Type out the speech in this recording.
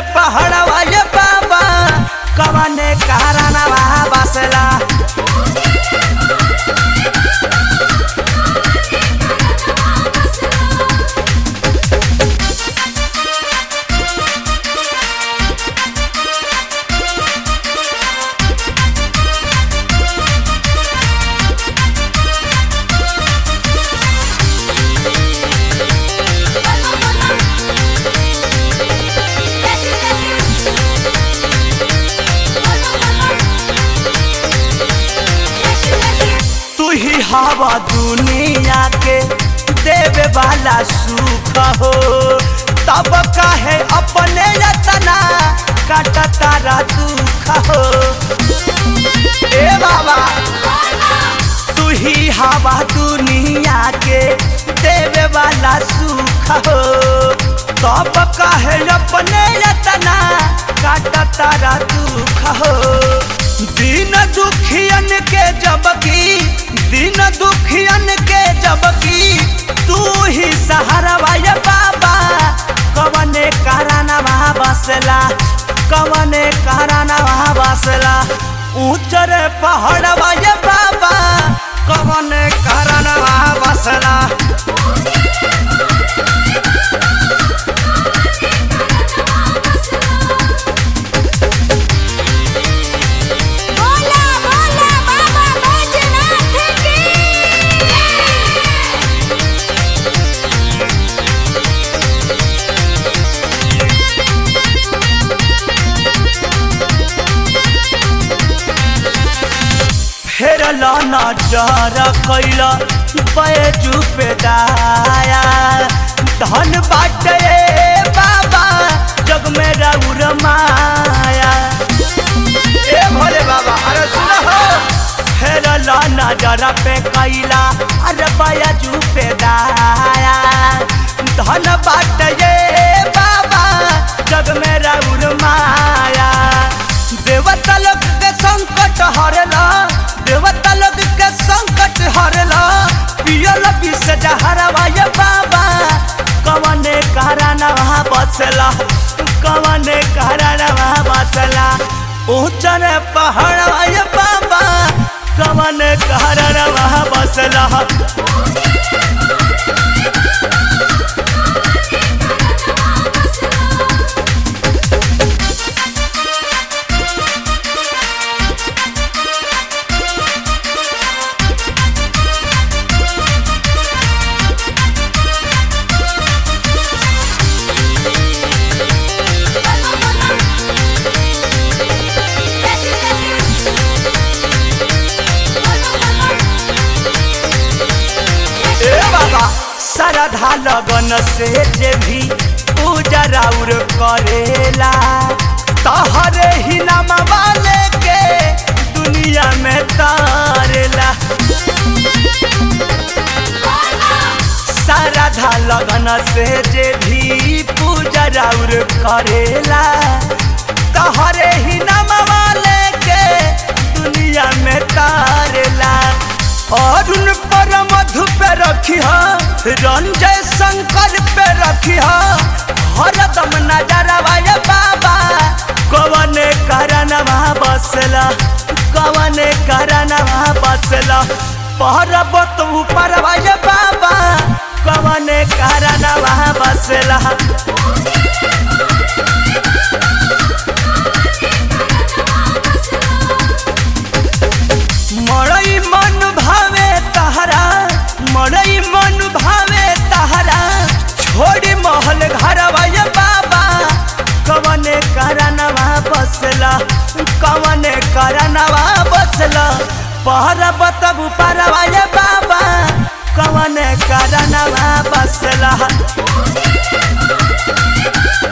पहाड़वा ये बाबा कवने कारनवा बसला तू ही हवा दुनिया के देवे वाला सुख हो तब काहे अपने यतना काट तारा दुख हो ए बाबा तू ही हवा दुनिया के देवे वाला सुख हो तब काहे अपने यतना काट तारा दुख हो दिन दुखियन के जबकि दिन दुखियन के जबकि तू ही सहारा ये बाबा कवने कारनवा बसला कवने कारनवा बसला ऊंचर पहाड़वा ये बाबा कवने कारनवा बसला बोला बोला बाबा बैजनाथ की फेर नजर कैल बैजू पे दाया धन बाटे बाबा जग में रउर माया ए भोले बाबा अरे सुन हो फेर नजर पे कैला अरे बैजू पे दाया धन बाटे बाबा जग में रउर माया देवता लोग के संकट हरला देवता लोग के संकट हरला पियल विष जहरवा ये बाबा कवने कारनवा बसला कवने कारनवा बसला ऊंचर पहाड़वा ये बाबा कवने कारनवा बसला ए बाबा श्रद्धा लगन से जे भी पूजा राउर करेला तहरे ही नाम वाले के दुनिया में तारेला श्रद्धा लगन से जे भी पूजा राउर करेला तहरे ही नाम वाले के दुनिया में तारेला अरुण पर मधु पे रखी रंजय शंकर पे रखी हरदम नजरवा ये बाबा कवने करनवा बसला कवने करनवा बसला पर्वत ऊपर ये बाबा कवने करनवा बसला मड़ई मन भावे तहरा मड़ई मन भावे तहरा छोड़ी महल घरवा ये बाबा कवने करनवा बसला कवने करनवा बसला पर्वत ऊपरवा ये बाबा कवने करनवा बसला